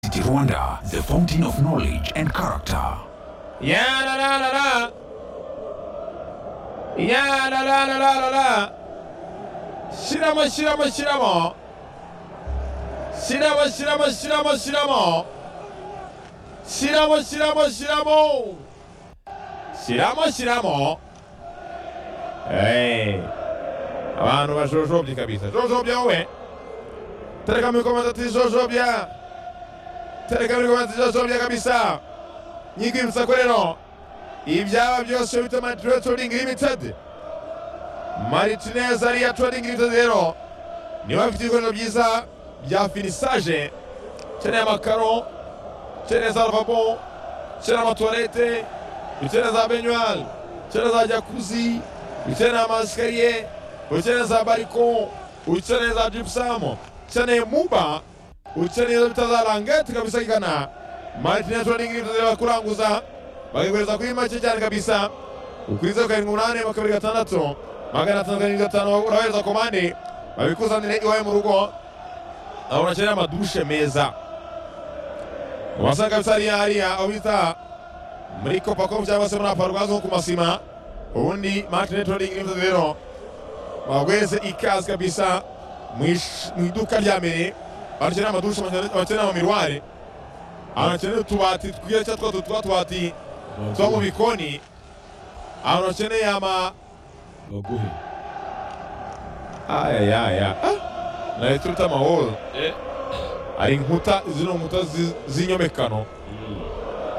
University Rwanda, the fountain of knowledge and character. Ya la la la la. Ya la la la la la la. Shiramo shiramo shiramo. Shiramo shiramo shiramo shiramo. Shiramo shiramo shiramo. Shiramo shiramo. Eh. Abantu bajojobye kabisa. Jojobya wewe. Tereka mikomanda tijojobya. Tereka mikomanda tijojobya kabisa. nyigwibutsa ko rero ibyaba byose bita Maritire Trading Limited Maritire ariya Trading Limited rero niba bafite ibikoresho byiza bya finisaje ukeneye amakaro ukeneye za lavabo ukeneye amatuwarete ukeneye za benyuwari ukeneye za jakuzi ukeneye amasikariye ukeneye za bariko ukeneye za jibusamu ukeneye muba ukeneye izo bita za rangete kabisa igana Martin Trading Limited bakuranguza bakigureza kuri make cyane kabisa ukuriza karindwi umunani makabiri gatandatu magana atanu karindwi gatanu urahereza komande babikuzanire iwawe mu rugo aho unakenera amadushe meza ubasanga kabisa hariya hariya aho bita muri kopakopu cyangwa se muri aparwazi nko ku masima ubundi Martin Trading Limited rero bagweze ikaze kabisa mu iduka rya mbere bakenera amadushe bakenera amamirware ahantu hakeneye utubati twiza cyangwa twa twatubati two mu bikoni ahantu hakeneye ama baguhe ayayaya nayo turuta amahoro hari inkuta zino nkuta z'inyomekano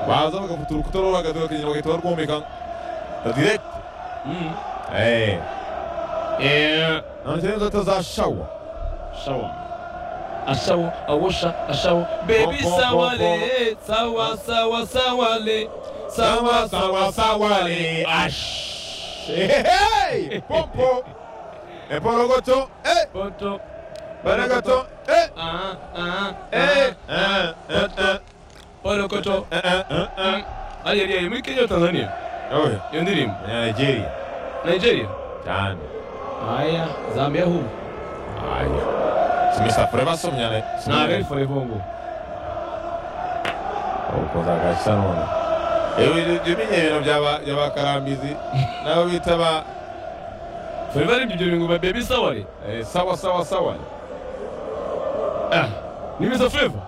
baza bagafata urukuta rwo hagati bakagenda bagahita barwomeka direkiti eee ahantu hakeneye inzoga za shawa shawa ashawo awosha ashawo bebi sawale sawa sawa sawale sawa sawa sawale ash hey popo epologoto eh boto balogoto eh ah ah eh eh eh eh eh olokoto eh eh eh ari ari ari muri Kenya Tanzania oya iyo ndirimbo Nigeria Nigeria cyane aya Zambia hu ayo simisa forever somyane na very for bongo ukoza gashya none ewe ibyo ibintu byaba by'abakarambizi nabo bita ba forever ari ibyo bingo ba bebi sawale eh, sawa sawa sawa ah nimiza forever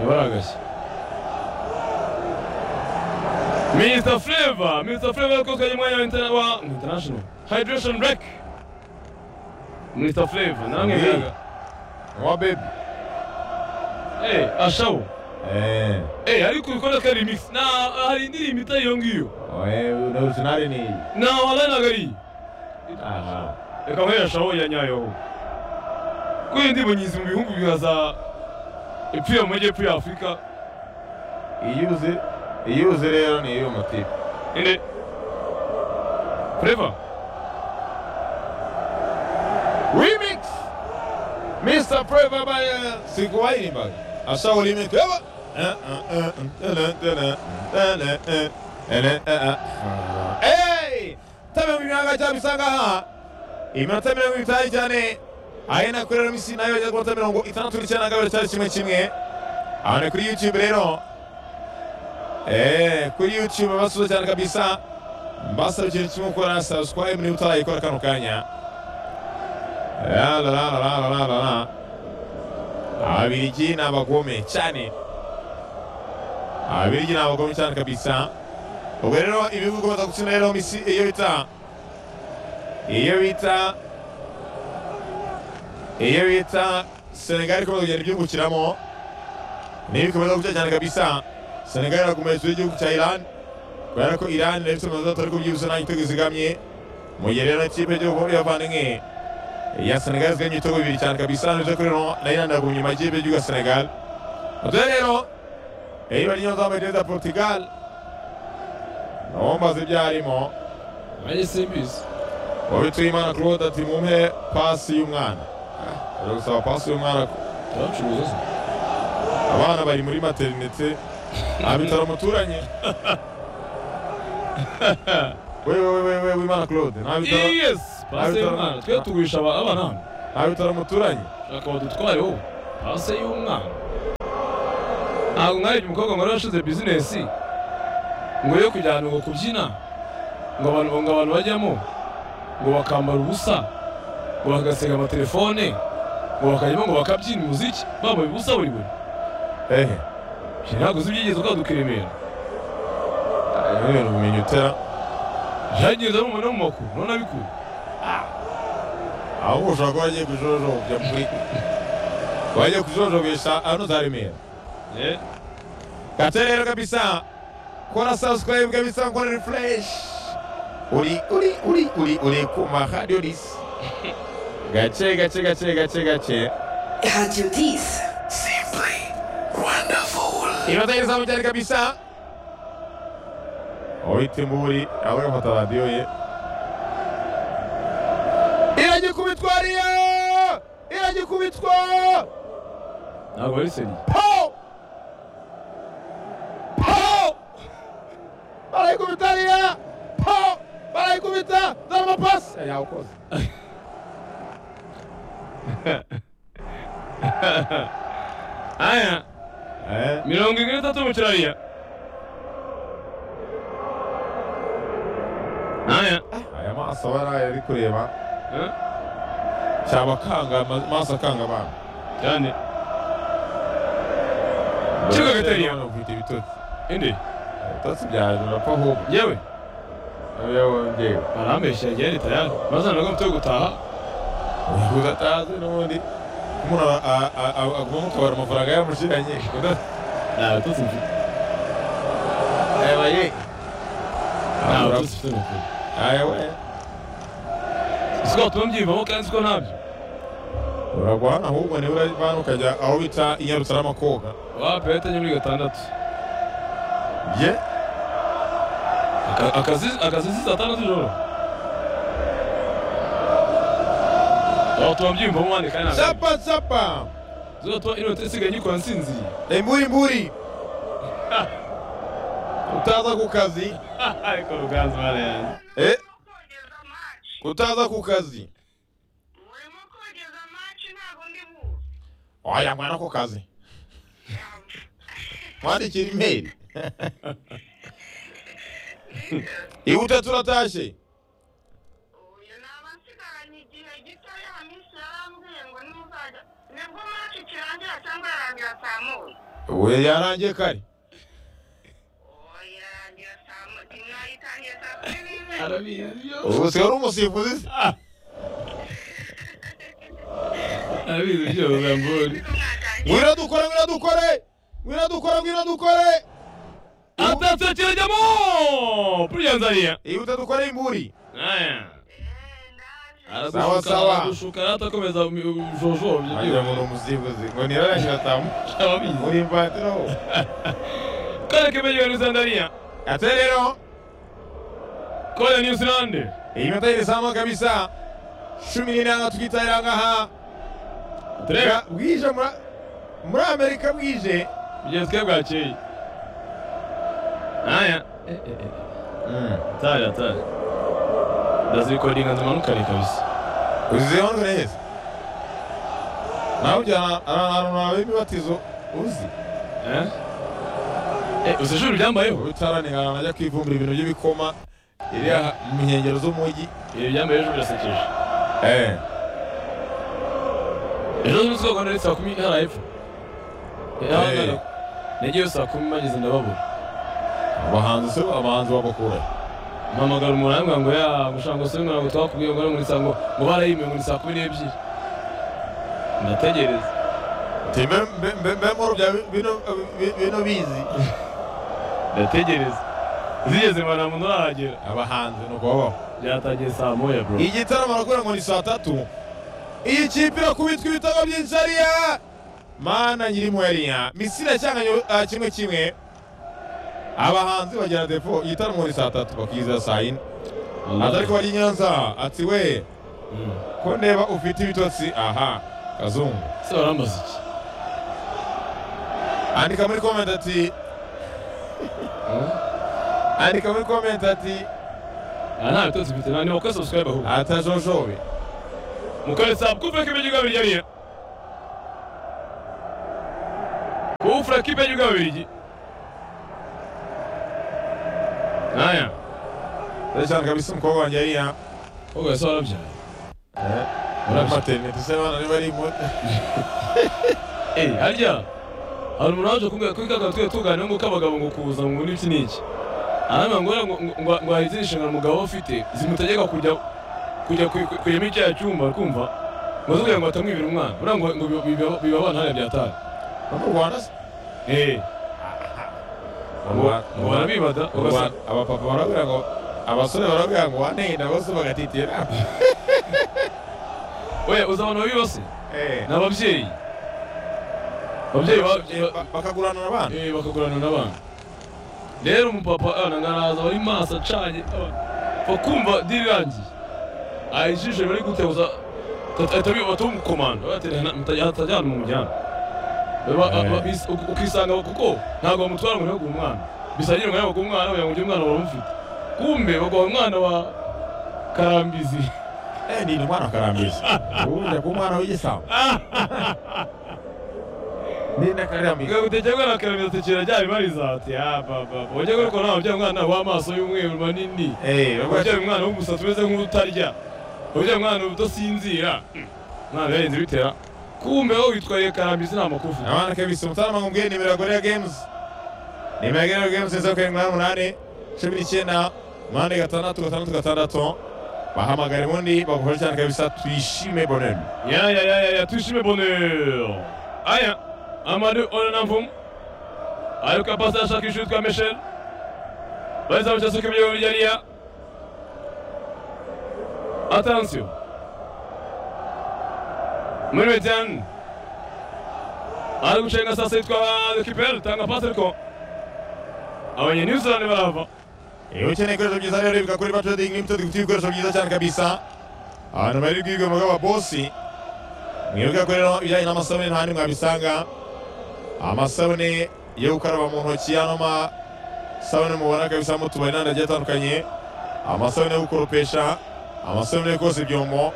yabaragashye Mr. Flavor, Mr. Flavor ko kanye mwanya wa interna- wa international hydration break. Mr. Flavor, namwe Hey. mwaga. wa baby Eh, ashawo. eh Eh, ariko ukora ka remix. Na hari indirimbo itari iyo ngiyo. oye no sinari ni Na wala nagari. aha Reka mwe ashawo ya nyayo. Kuyo ndibo nyizi mu bihugu byaza epfo mu majyepfo ya Afurika. iyuze iyuze rero ni iyo matipe Ende. Flavor. remix mr preva by uh, sikuwayirimbaga ashaho remix eba tamirongo imyaka cyangwa isanga aha iminota mirongo itanu cyane ahena kuri rero misi nayo yageze ku minota mirongo itandatu n'icyenda na kabiri cyari kimwe kimwe ahantu kuri youtube rero Eh, kuri youtube basuza cyane kabisa mbasaba ikintu kimwe ukora subscribe niba utarayikora kano kanya la la la la la la la la ababirigi ni abagome cyane ababirigi ni abagome cyane kabisa ubwo rero ibihugu bikomeza gutsinda rero misi iyo bita iyo bita iyo bita senegali ikomeza kugenda ibyungukiramo n'ibikomeza gucya cyane kabisa senegali irakomeye hejuru y'igihugu cya iran kubera ko iran rero ifite amanota atari ku byihuse nta gitego izigamye mu gihe rero ikipe y'igihugu y'abavandimwe ya Senegal ziganye ibitego bibiri cyane kabisa nibyo kuri no nayo irandagumye amajyepfo y'igihugu ya Senegal ubwo rero iyo bari nyoza muri za Portugal nabo mbaze ibyo arimo Ari simbizi. wabituye imana Claude ati mumpe pasi y'umwana Ah, ari gusaba pasi y'umwana ko Turacuruza. abana bari muri materinete nta bitaro muturanye wewe wewe wewe imana Claude nta bitaro Yes, pase abitaro- y'umwana. Twe tugurisha aba- abana hano. nta bitaro muturanye Shaka badutwareho. Pase y'umwana. ntabwo mwarege umukobwa ngo warashize bizinesi ngo yo kujyana ngo kubyina ngo abantu ngo abantu bajyamo ngo bakambara ubusa ngo bagasega amatelefone ngo bakajyamo ngo bakabyina umuziki bambaye ubusa buri buri ehe ntabwo uzi ibyigeze ukaduka i Remera ibi bintu ubumenyi utera byagenda n'umuntu wo mu makuru none abikuye ahubwo ushobora kuba wagiye kujojobya muri wagiye kujojobesha ahantu za remera Eh, kate rero kabisa kora subscribe kabisa kora refresh uri uri uri uri uri kuma radio dis gace gace gace gace gace Radio 10. Simply wonderful. inota y'izamu cyane kabisa uwita imburi ahubwo agafata radiyo ye iragikubitwa riyo iragikubitwa ntabwo ari seriye Pau! Pau! Barayikubita riya! Pau! Barayikubita! Dore amapasi! Eh, Yawukoze. aya mirongo irindwi n'itatu mu kirariya aya Aya maso baraye ari kureba eh, cyaba akanga amaso akanga abantu. cyane Kigo gatariya. Ufite ibitotsi. indi Ibitotsi byaje urapfa ahubwo. yewe Iyo wongeye. barambeshya igihe leta yari bazana ko mfite gutaha Udatazi n'ubundi. Umuntu a- a- a- a- aguma mu kabari amafaranga yamushiranye. nta batutsi mfite Aya ye. nta batutsi mfite na kure Aya we. siko batuma mbyiyumvamo kandi siko ntabyo uragwa hano ahubwo niba urabana ukajya aho bita inyarutarama koga wa peyete ni muri gatandatu ye Aka- akazi- akazi si saa tanu z'ijoro batuma mbyiyumvamo wandika kandi ntabyo zapa zapa zizatuma inota isigaye nyikora nsinziye imburi imburi utaza ku kazi ariko ruganzu barayanze eh kogeza amaci utaza ku kazi urimo kogeza amaci ntabwo ndi buzi oya mwana ku kazi mwandikira imeri ihute turatashe uyu naba nsigaranye igihe gitoya minsi yarambwiye ngo ntuzajya nibwo maci kirangira cyangwa yarangira saa moya ubu yarangiye kare oya yarangira saa moya mwayitangiye saa kumi n'imwe arabizi ubu siwe uri umusifuzi se. arabizi byose ambori nibwo mwatangiye ngwino dukore ngwino dukore ngwino dukore ngwino dukore atatse kirajyamo puriyanzariya ihute dukore imburi Eh, ndaje Sawa, sawa. aragushuka aratakomeza ubujojo wagira ngo ni umusifuzi ngo nirarangira tamu by'ababizi uri imvatiraho kare kimenyewe nizandariya ate rero kore niyuzilande iyi minota y'izamu kabisa cumi n'inanga tukitabira ngaha turebe bwije muri- muri amerika bwije igihe twe bwakeye aya atari atari ndazikodinga zimanukane kabisa uziho neza nawe ujyana ahantu nawe imibatizo uzi Eh? Eh, uzi ijuru ryambayeho ubitaranihana najya kwivumbira ibintu by'ibikoma iri aha mu nkengero z'umujyi ibi byambaye ejo birasekeje ejo zunze ubwoko nari saa kumi hari epfo Eh. nagiyeyo saa kumi bageze ndababura abahanzi se abahanzi babakura mpamagara umuntu arambwira ngo ya mushango se ntabwo twakubwiye ngo ngo ni saa ngo ngo barayimye ngo ni saa kumi n'ebyiri ndategereza Ati, mbe- mbe- mbe- mbe murubya bino- bi- bino bizi ndategereza zigeze ngo nta muntu urahagera abahanzi ni ukubabaho byatangiye saa moya bro igitaramo arakorera ngo ni saa tatu iyi kipe irakubitwa ibitego byinshi ariya mana nyirimo yariya misiri cyangwa uh, kimwe kimwe abahanzi bagira defo igitaramo ni saa tatu bakiza saa yine aza ariko bari i nyanza ati we Mm. ko ndeba ufite ibitotsi aha kazungu se barambaza iki andika muri komenti ati andika muri komenti ati aha nta bitotsi mfite nta nimba kuri subscribe ahubwo atajojobe mukore saa kumva ko ibyo ngabirya biye ufura kipe y'igihugu y'ababiligi aya Nzuri cyane kabisa umukobwa wanjye hariya wowe ese warabyaye muri materinete se abana niba ari mu- Eh, harya hari umuntu waje kumbwira ko ikaka twe tuganira ngo k'abagabo ngo kuza ngo n'iki n'iki arambwira ngo ngo- ngo- ngo ngo hari izindi nshingano umugabo afite zimutegeka kujya kujya ku- ku- kuyamo icyaha cyumba kumva ngo aze kugira ngo atamwibira umwana buriya ngo ngo biba- biba- biba abana hariya byataye no mu rwanda se Eh, Mu Rwanda- ngo barabibada mu ugasanga Rwanda abapapa barabwira ngo abasore barabwira ngo wanenda bose bagatitira we uzi abantu babi bose Eh, ni ababyeyi ababyeyi ba- ba- ba- bakaguranura abana Eh, bakagurana n'abantu rero umupapa aranga araza bari maso acanye aba- bakumva diri irangiye Ah, ijisho bari guteguza batamukomanda batajyana mu mujyana Ba- ba- ba- bis- uk- ukisanga kuko ntabwo bamutwara ngo ntibaguhe umwana bisangira umwanya baguha umwana kugira ngo ujye umwana baramufite kumbe baguha umwana wa karambizi Eh, ni ni umwana wa karambizi ubundi ku mwana w'igisambo ninda karambizi ugagutekera na karambizi atekera ryari barizate ya baba wajya kuko ntabwo byaba umwana w'amaso y'umweru manini Eh, bavuga ubyara umwana w'umusatsi umeze nk'utarya ubyara umwana udasinzira umwana yarenze bitera kumbe wowe witwaye karambizi nta makufu Na maana kabisa mtaalamu mwingine nimero ya Gorilla Games. Nimero ya Gorilla Games inzoka ya mirongo inani cumi n'icyenda umunani gatandatu gatandatu gatandatu bahamagara ubundi bagufasha cyane kabisa twishime bonene ya ya ya ya ya tuyishime bonheur aya amadu oranavum ariko apasi ashakisha uwitwa meshel bahise bamuca suka ibyo birya riya atansiyo muri median ari gucenga sasa yitwa dekipel tanga pasi ariko abanye new zealand barahava iyo ukeneye ibikoresho byiza rero bivuga kuri bato dingi imbuto dufite ibikoresho byiza cyane kabisa abantu bari bwibwe mu bwabo bosi mwibuke ko rero ibijyanye n'amasabune nta handi mwabisanga amasabune yo gukaraba mu ntoki ano masabune mubona kabisa mu tubari n'andi agiye atandukanye amasabune yo gukoropesha amasabune yo koza ibyombo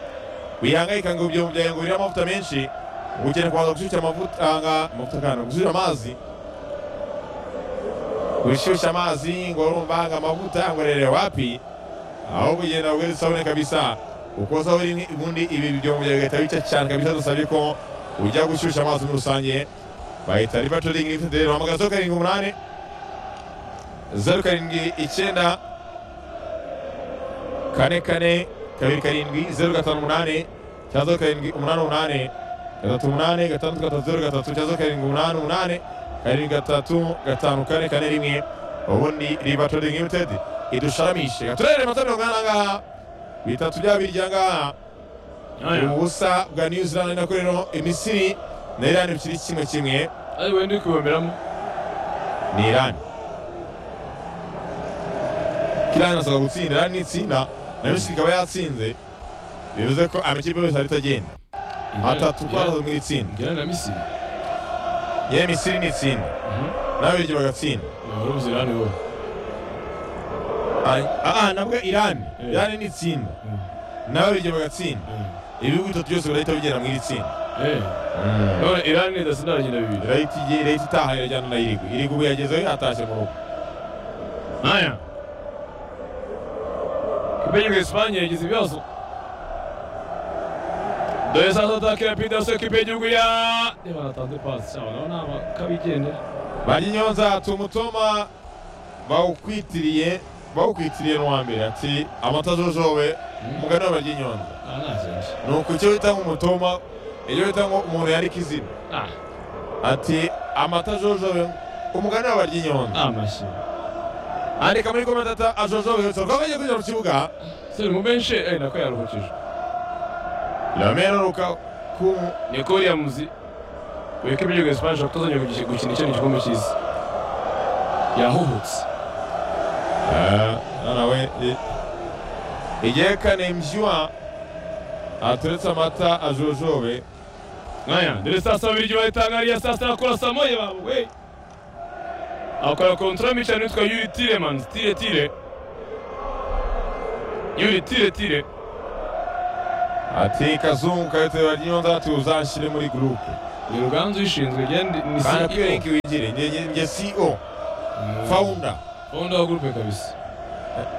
wihangayika ngo ibyombo byawe ngo biriho amavuta menshi ukeneye kubanza gushyushya amavuta nga amavuta kandi gushyushya amazi wishyushya amazi ngo urumva ngo amavuta ngo rere wapi aho kugenda ubwo isabune kabisa ukozaho rimwe ubundi ibi byombo byawe bigahita bica cyane kabisa dusabye ko ujya gushyushya amazi muri rusange bahita rivatoringi rifite rero hamagara zeru karindwi umunani zeru karindwi icyenda kane kane kabiri karindwi zeru gatanu umunani cyangwa zeru karindwi umunani umunani gatatu umunani gatandatu gatatu zeru gatatu cyangwa zeru karindwi umunani umunani karindwi gatatu gatanu kane kane rimwe ubundi riba trading limited idusharamishe gaturere matara mirongo inani angaha bitatu bya birya ngaha aya ubusa bwa new zealand nako rero imisiri na irani bikiri kimwe kimwe ari wenda uri kubomberamo ni irani kirani asabwa gutsinda irani nitsinda na misiri ikaba yatsinze bivuze ko amakipe yose ahita agenda atatu kwazo mu itsinda njyana na misiri yewe misiri ni itsinda n'ababirigi bagatsinda wari uzi irani wowe aha nabwo irani Eh. irani ni itsinda Mm. n'ababirigi bagatsinda ibihugu bitatu byose birahita bigera mu iri tsinda eh none irani nidasindara agenda bibiri irahita igiye irahita itaha irajyana na irigwe irigwe ubu yagezeho yatashye mu rugo Naya. Kipenye Espanye yagize ibibazo. Dore sasa ataka ya Peter Sio kipe y'igihugu ya Niba baratanze pasi cyangwa nabo naba kabigendera. banyonyonza tumutoma bawukwitiriye bawukwitiriye n'uwa mbere ati amata ajojobe umugani w'abanyinyonza aha nta kintu ni uku icyo bita nk'umutoma icyo bita ngo umuntu yarika izina Ah. ati amata ajojobe umugani w'abanyinyonza nta mashyi andika muri komentatata ajojobe yose rwaba agiye kujya mu kibuga Se mu benshi eh nako yaruhukije. ramero ruka ku Niko Williams uyu kipe y'igihugu ya Espanye ashobora kutazongera guki- gukina ikindi gikombe cy'isi. Yahuhutse. nawe igihe kane mbyuha aturetse amata ajojobe Naya, dore sasa abirigi bayitangariye sasa nakora samoye babo we. Akora kontra mica nitwa Yuri Tilemans, Tire Tire. Yuri Tire Tire. ati kazungu kayitera ry'inyonza tuzanshyire muri gurupe ni ruganzu ushinzwe igenda ni banakwiye CEO linki wigire njye- njye- njye ceo Mm. founder founder wa groupe kabisa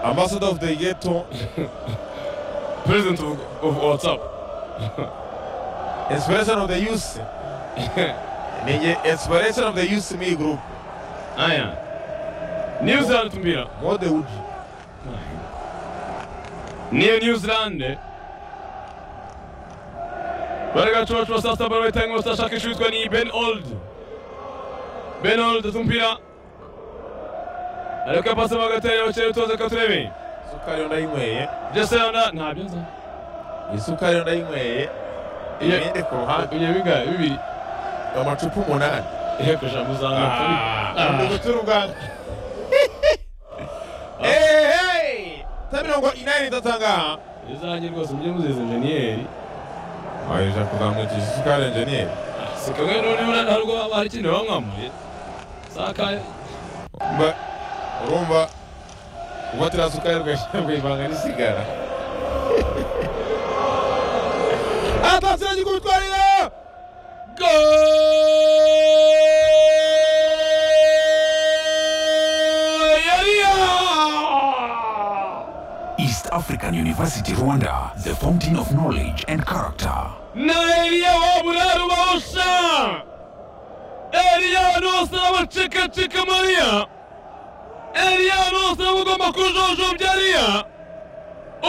ambassador of the ghetto president of, of whatsapp inspiration of the youth ninye inspiration of the youth mi group aya new zealand mbira mode uji niyo new zealand baragacocwa sasa barabitanga batashaka ishutwa ni ben old ben old tumpira ariko yapasa bagatera bakere utoze ko turebe isukari yo ndayinyweye jeseyonda ntabyo nza isukari yo ndayinyweye Iyo- imyenda ku ruhande ibyo bigaye bibiri amacupa umunani iheko ijambo za Ndugu turugana. Eh, hey! Ta mirongo inani ndatanga. izanjye rwose mujye muziza enjeniyeri Aisha kuzamwitisha isukari engineer. si kamwe noneho ntabwo hari ikintu bamwamuye sakaye Mba urumva ubatira sukari rwashya rwivanga n'isigara. Atasiye gikutwarira. East African University Rwanda, the fountain of knowledge and character. na Eliya wa Buraru Bawusha Eliya nose abacekaceka Mariya Eliya nose abagomba kujojombya Eliya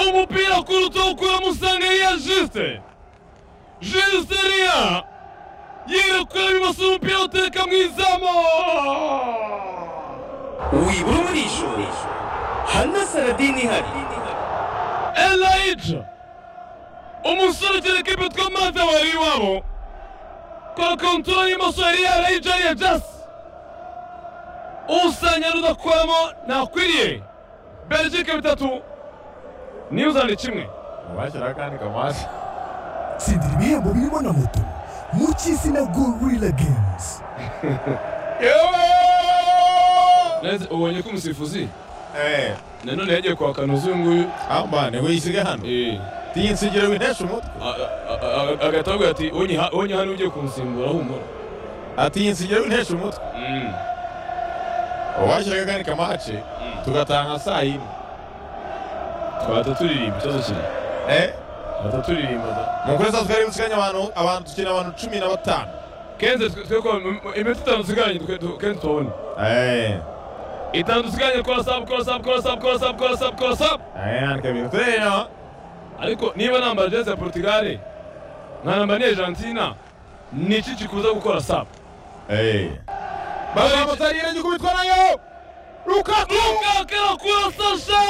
umupira kuruta ukura musanga Eliya Juste Juste Eliya yirekura bibasa umupira uteka mu izamu wibura umurisho hana saladini ihari Elijah umusore ukina ikipe yitwa Mate wari iwabo kora kontorora y'imoso yari Elijah yariye Jasi usanga rudakoramo ntakwiriye Belgique bitatu New Zealand kimwe Mubashira akandi kamasi. tsindira ibihembo birimo na moto mu cy'isi na gorilla games ubonye ko umusifuzi Eh, nanone yagiye kwaka nuzu uyu nguyu ambane wisiga hano. Tinsigira winesha umutwe. agatavuga ati onye hano ugiye kunsimbura humura Ati insigira winesha umutwe. Uwashiraga akandi kamace tugatanga saa yine. twahita turirimba ikibazo kiri Eh? twahita turirimba mukore saa twari busiganye abantu abantu tukina abantu cumi na batanu kenze twe ko iminota itanu dusigaranye twe- du- kenze tubone itanu dusigaranye kora sabu kora sabu kora sabu kora sabu kora sabu kora sabu yandika ibintu tureba ariko niba nambara jezi ya portugal nkanambara n'iya argentina ni iki kikuza gukora sabu baba motari yirenge kubitwa nayo rukaku lukaku arakura sasha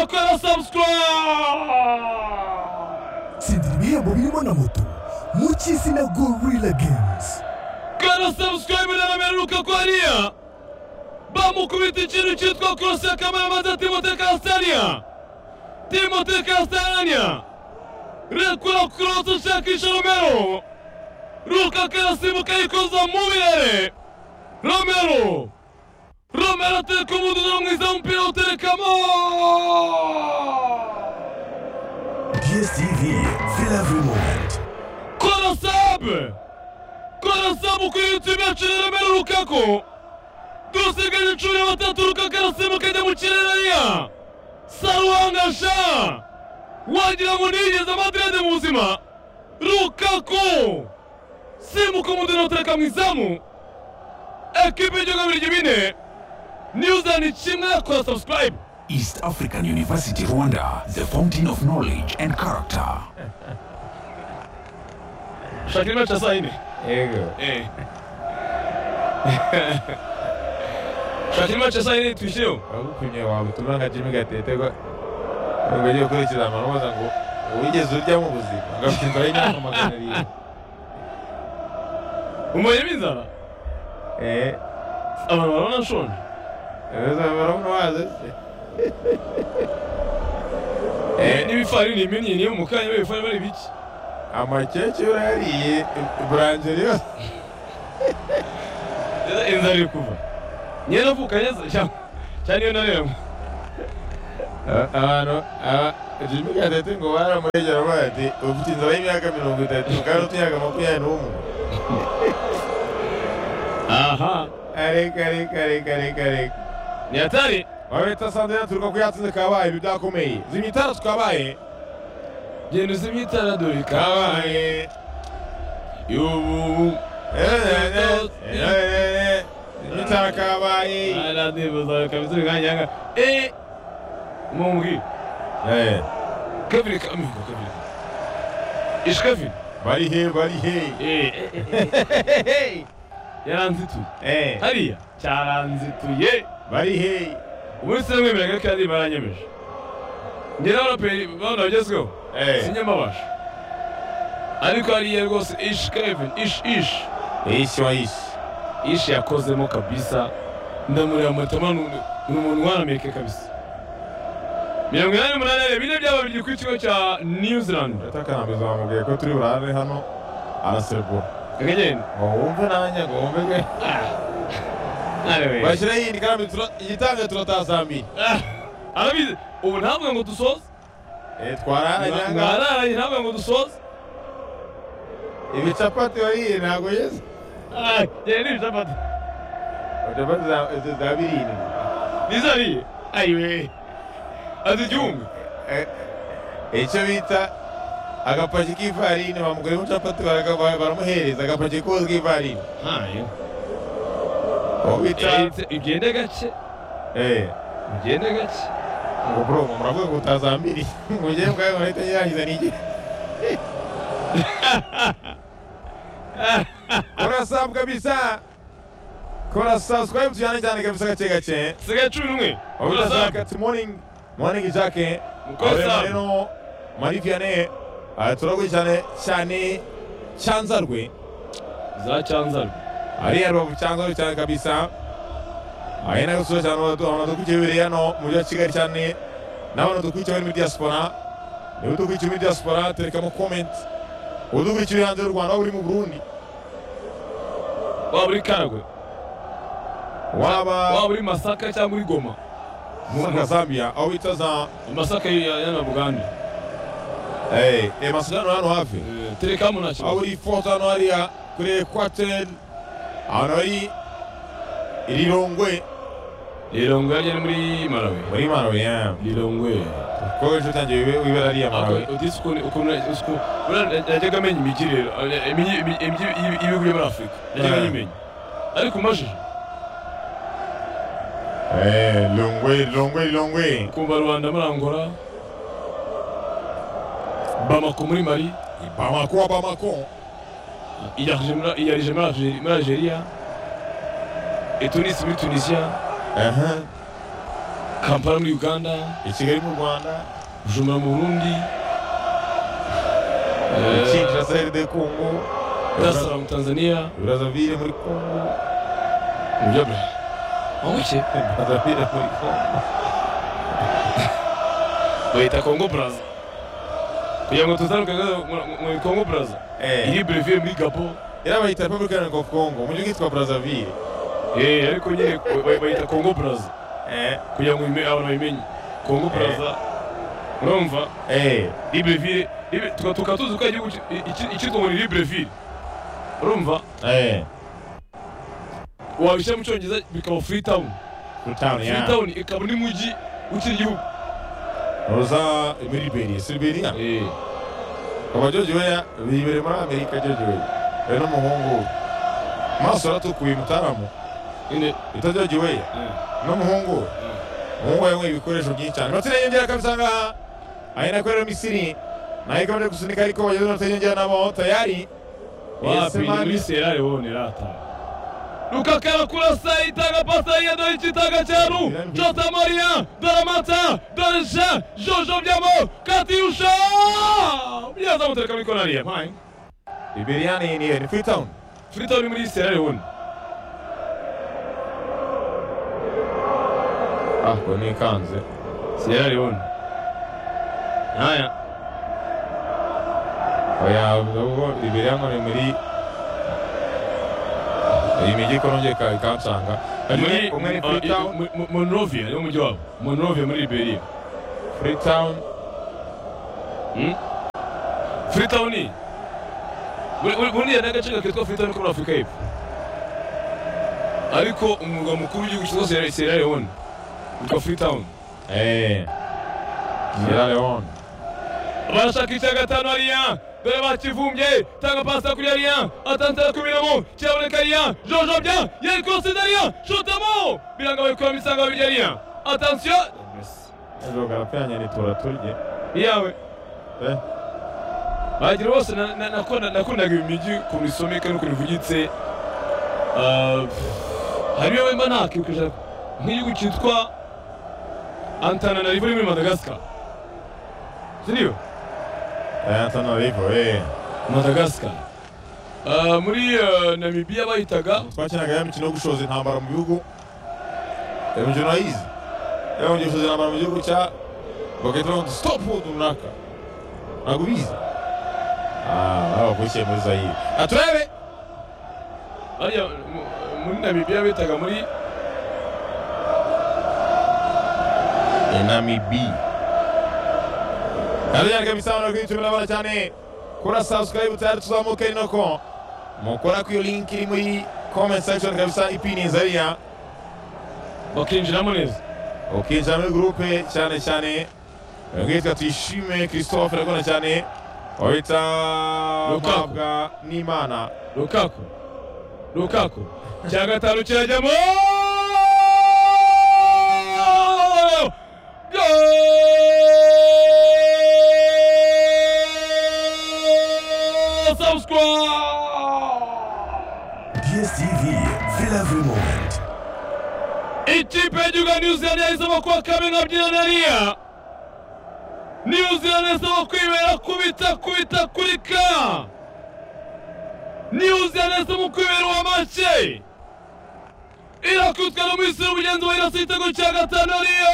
kora sabu sikora tsindira ibihembo birimo na moto mu cy'isi na gorilla games kora sabusikarayibu na nomero lukaku hariya bamukubita ikintu cyitwa korosi ya kamera maze timote kasitariya timote kasitariya rekura korosi ushakisha romero lukaku arasimbuka yikoza mu birere romero romero atereka umuduro mwiza w'umupira uterekamo dstv fill every moment kora sabu kora sabu kuri yutube yacu ni romero lukaku dusigaje cumi na batatu rukaku arasimbuka ajya mu kirere ariya saruhangasha wagira ngo nigeze amadirede mu buzima rukaku simbuka umudino utereka mu izamu ekipe y'igihugu birigi bine newzani kimwe kora sabusikarayibu East African University Rwanda, the fountain of knowledge and character. shakira imaca saa yine yego Eh. shakira imaca saa yine twishyureho uragupimye wawe ubutumwa nka jimmy gatetegwa ngo agiye gukora ikizamini ubaza ngo wigeze urya mu buzima agapimba y'imyaka magana arindwi umubonye b'inzara Eh, abantu barabona nshonje ubuzima barabona waze se Eh, n'ibifarini iminyi niyo mu kanya b'ibifarini bari biki amakecuru yariye buranjeri yose Rero inzara iri kuva niyo navuka neza cyane niyo naremwe Aba- abantu aba- jimmy gatete ngo baramurengera bavuga bati ufite inzara y'imyaka mirongo itatu kandi ufite imyaka makumyabiri n'umwe aha areka areka areka areka areka ni hatari wabita sandena turuka ko yatsinze kabaye ibi byakomeye zimya itara tukabaye genda uzimye itara dore kabaye kabaye y'ubu zimya itara kabaye aradibuza kabisa bikanyanga eh mumbi Eh, kevin kamingo kevin ishi kevin bari he bari he eh eh, eh yaranzituye Eh, hariya cyaranzituye bari he umunsi umwe mbere ko yari baranyemeje njye n'abaraperi bano bagezweho Eh, sinyamabasha ariko hariya rwose ishi kevin ishi ishi ishi wa ishi ishi yakozemo kabisa ndamureba matama ni ni umuntu warameke kabisa mirongo inani n'umunani na bine by'ababiri ku kigo cya new zealand atakanambiza bamubwiye ko turi burare hano arasekura akagenda ngo wumve nanjye ngo wumve ke arewe bashyireho iyindi kandi tura- igitange turataha saa mbiri arabizi ubu ntabwo ngo dusoze Eh, twararanye aha ngaha mwararanye ntabwo ngo dusoze ibi capati wariye ntabwo yeze Ah, yari ibicapati capati za- izo za birindwi nizariye ayiwe azi igihumbi Eh, icyo bita agapaki k'ifarini bamuguramo capati baragaba- baramuhereza agapaki kose k'ifarini ntayo uwo bita ugende gake Eh, ugende gake ngo bro ngo muravuga ngo utazambiri mujye bwawe murahita nyirangiza n'igihe kora sabu kabisa kora sabu sikwaye mutujyane cyane kabisa gake gake sigaye cumi n'umwe Oya Urazamuka. Zaka, morning morning Zaka. Mkoa sabu. rero muri Vianney eh, turakurikirane cyane cyanzarwe za cyanzarwe ariya rubavu cyanzarwe cyane kabisa ari na gusura cyane abantu abantu dukurikiye biri hano mu mujyi wa Kigali cyane n'abantu dukurikiye bari muri diaspora niba udukurikiye muri diaspora terekamo comment udukurikiye uri hanze y'u Rwanda waba uri mu Burundi waba uri karagwe waba waba uri masaka cyangwa uri goma muri Zambia aho bita za amasaka yana buganda eh eh, masudano hano hafi Eh, tereka mu ntoki aho uri foto hano hariya kuri ekwateri ahantu hari irirongwe lilongwe yari muri malawi muri marawi ya lilongwe kuko ejo utangiye wibe- wibera ariya marawi najyaga amenya imigirire eh, imigi- imigi- imigi- ibi- ibihugu byo muri afurika najyaga Eh. nyimenya ariko umajije Eh, longwe longwe longwe kumva rubanda muri angola bamako muri mali bamako bamako iyarije muri- iyarije muri Algeri- muri algeria etunisi muri tunisia aha kampala muri uganda i kigali mu rwanda bujumbura mu burundi eh, ikinjira saheli de kongo Dar es Salaam tanzania brazavire muri kongo nibyo bra wanguke brazavire muri kongo bayita congo braza kugira ngo tuzaruke muri congo braza Eh, iri brevier muri gabo iriya bayita repubulika iharanira kongo mu gihugu cyitwa brazavire eh ariko nyine bay- bayita congo braza eh kugira ngo bime- abantu babimenye congo braza urumva eh libreville Libre- tuka- tukaba tuzi ko ari igihugu ki- iki- icyitwa ngo ni libreville urumva eh wabishyira mu cyongereza bikaba freetown Freetown, yeah. freetown ikaba n'umujyi w'ikindi gihugu uza muri liberiya si liberiya eh kuva joji weya bibereye muri amerika joji weya we n'umuhungu we maso aratukuye mutaramu nyine bita joji weya eh. n'umuhungu we umuhungu we yanyweye ibikoresho byinshi cyane inota yiyongera kabisa ngaha aha ni nako rero misiri nayo ikaba iri gusunika ariko bageze inota yiyongera nabo tayari wapi ni muri Sierra Leone rata Lukaku anakurasa itanga pasa ya ndio chitanga chenu Jota Maria Daramata Darisha Jojo Vyamo Katiusha Mjaza mtaka mikono aliye mai liberiya ni ni ni freetown Freetown muri Sierra Leone ah ngo nikanze Sierra Leone Haya oya ubwo liberiya ngo ni muri iyi mijyi ikorongeye ikansanga muri umwe ni freetown Mo- Mo- Monrovia ni mujyi wabo Monrovia muri Liberia freetown freetown buriya ni agace kakitwa freetown ko muri afurika y'epfo ariko umwuga mukuru w'igihugu cyitwa Sierra- sierra leone witwa freetown Eh. Sierra Leone. barashaka icya gatanu hariya dore bakivumbye tanga pasi kuri hariya atanzira kubiramo kiraboneka hariya jojobya yari kurose hariya shotamo birangabaye kuramo isanga babirya hariya atansiyo Ejo garapfiranye nitura turye. yawe Eh. bagira bose na- na- nakunda- nakundaga ibi migi ukuntu isomeka n'ukuntu ivugitse Ah, hari iyo wemba ntakibukije nk'igihugu cyitwa antananarivo muri madagascar siriyo Eh, Antananarivo, eh. madagascar Ah, muri eh, namibiya bahitaga Twakinaga ya mikino yo gushoza intambara mu bihugu. Iyo mikino urayizi? Iyo mugiye gushoza intambara mu gihugu cya bagahita bavuga ngo stop ubu runaka. Ntabwo ubizi? Ah, baba bavukiye muri Zaire. Ah, turebe! hariya mu- muri namibiya bitaga muri Enami B. Nabyanike misano kuri YouTube nabona cyane kura subscribe tayari tuzamuke inoko. Mukora ku iyo link iri muri comment section kabisa ipini Zaria. bakinjiramo neza ukinjira muri gurupe cyane cyane nkitwa tuyishime christophe ndakunda cyane wahita Lukaku. mpabwa n'imana rukaku rukaku cya gatanu kirajyamo Goal! Subscribe! DSTV, fais la vraie moment. ikipe y'igihugu ya new zealand yahisemo kuba kamwe nka byinanariya new zealand yahisemo kwibera kubita kubita kuri ka new zealand yahisemo kwibera uwa make irakubitwa n'umuyisiri mugenzi wa irasa igitego cya gatanu ariyo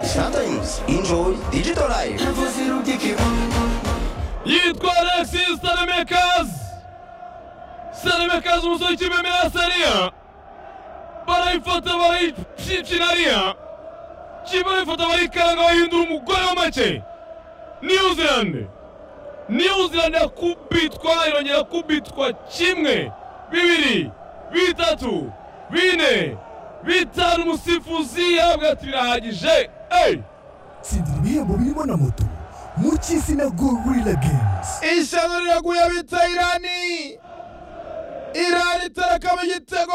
Sometimes enjoy digital life. yitwa Alexis Salemekazi Salemekazi umusore w'ikipe Mirasariya barayifata barayicikirariya kipe barayifata barayikaranga bahindura umugore wa make New Zealand New Zealand yakubitwa irongera kubitwa kimwe bibiri bitatu bine bitanu umusifuzi yahabwa ati birahagije hey! tsindira ibihembo birimo na moto mu cy'isi na go rila games ishyano riraguye bita irani irani itarakama igitego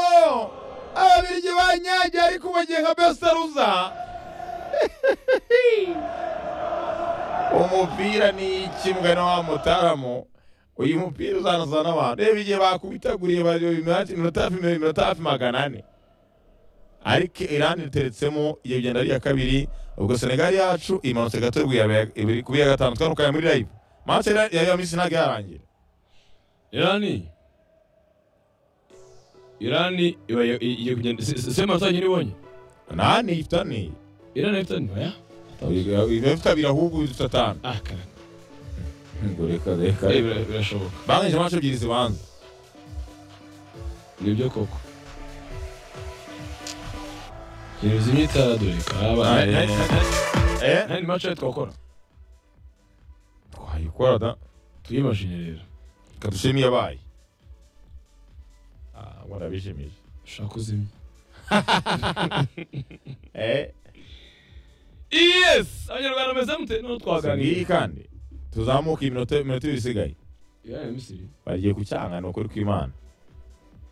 ababirigi banyagiye ariko bagiye nka besaruza umupira ni ikimbwa na wa mutaramu uyu mupira uzanaza n'abantu reba igihe bakubitaguriye iminota hafi iminota hafi magana ane ariko irani riteretsemo igihe bigenda ari iya kabiri ubwo senegali yacu imanutse gato ibiri kuba iya gatanu twarukaye muri live match ya ya misi ntabwo yarangira irani irani iba iba- igiye kugenda se- se- sema atanyu nibonye nta nifite ane irani ifite nibaya ibifite abiri ahubwo bifite atanu ah karaka ngo reka reka Eh, bira- birashoboka banganyije match ebyiri zibanza nibyo koko ntibizi imyitadure Na- na- kaba na- eh? nta ni mace twakora twayikora da tuyimashine rero reka dushime iyabaye Ah, ngo ndabishimije ushaka uzimya Eh, yes abanyarwanda bameze mute noneho si ngiyi twaganira kandi tuzamuka iminota iminota ibiri isigaye irani misiri bagiye ku cyanga ni ukuri kw'imana